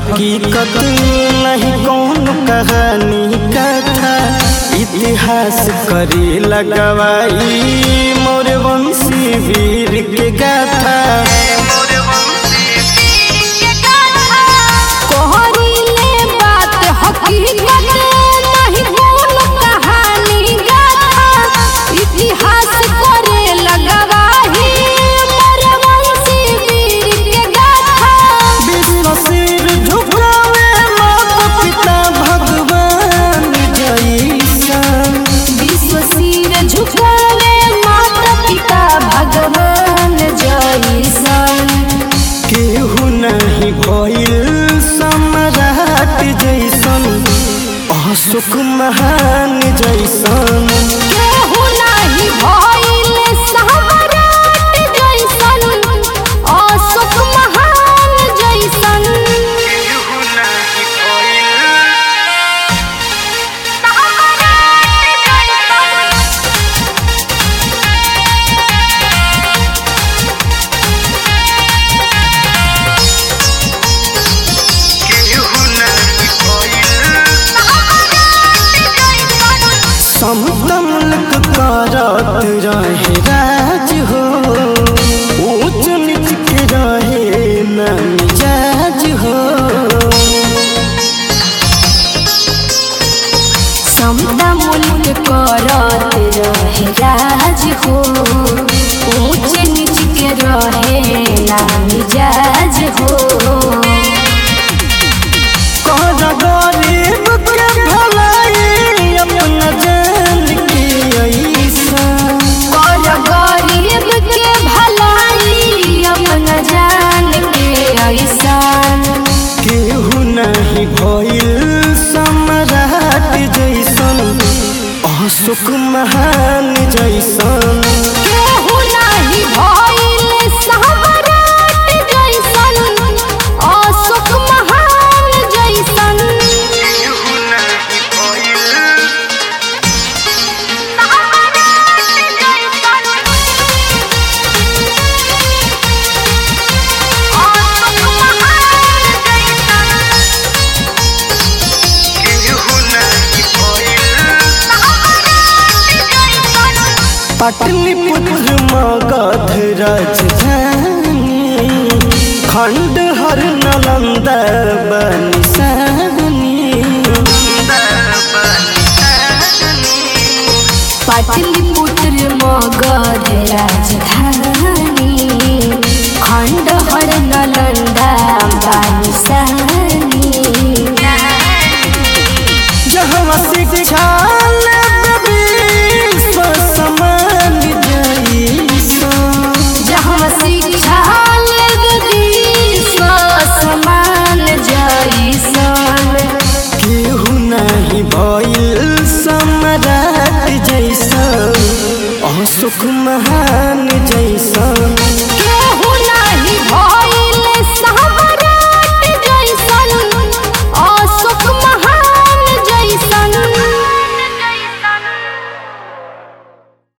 हकीकत नहीं कौन कहानी कथा इतिहास करी लगवाई मोर वंशी वीर के गाथा कोहरीले बात हकीकत नहीं बोल कहानी गाथा इतिहास करे लगवाही मोर वंशी वीर के गाथा विश्व सिर झुकावे माता पिता भगवान जैसन विश्व सिर झुकावे माता पिता भगवान जैसन केहू नहीं भइल सम्राट जैसन अशोक महान जैसन केहू नाही भइल सम्राट जैसन अशोक महान जैसन समतमलक करत रहे राज हो ऊंच नीच के रहे न मिजाज हो समदा मुल्क करत रहे राज हो ऊंच नीच के रहे ना मिजाज हो कर गरीब के भलाई अपना जान के ऐसा और गरीब के भलाई अपना जान के ऐसान केहू नहीं भइल सम्राट जैसन अशोक महान जैसन केहू नाही भइल सम्राट जैसन अशोक महान जैसन पाटलिपुत्र मगध राजधानी खंड हर नालंदा बनिसानी पाटलिपुत्र मगध राजधानी खंड हर नालंदा बानिसानी जहाँ शिक्षा लेबे विश्व समान जैसन जहाँ शिक्षा लेब विश्व समान जैसन केहू नहीं भइल सम्राट जैसन अशोक महान जैसन